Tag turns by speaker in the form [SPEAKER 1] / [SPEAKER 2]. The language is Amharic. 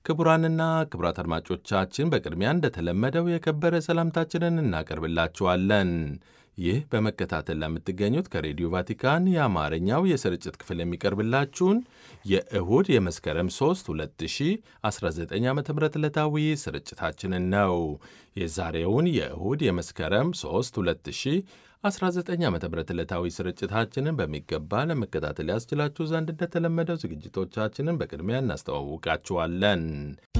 [SPEAKER 1] ክቡራንና ክቡራት አድማጮቻችን በቅድሚያ እንደተለመደው የከበረ ሰላምታችንን እናቀርብላችኋለን። ይህ በመከታተል ለምትገኙት ከሬዲዮ ቫቲካን የአማርኛው የስርጭት ክፍል የሚቀርብላችሁን የእሁድ የመስከረም 3 2019 ዓ ም ዕለታዊ ስርጭታችንን ነው። የዛሬውን የእሁድ የመስከረም 3 2019 ዓ ም ዕለታዊ ስርጭታችንን በሚገባ ለመከታተል ያስችላችሁ ዘንድ እንደተለመደው ዝግጅቶቻችንን በቅድሚያ እናስተዋውቃችኋለን።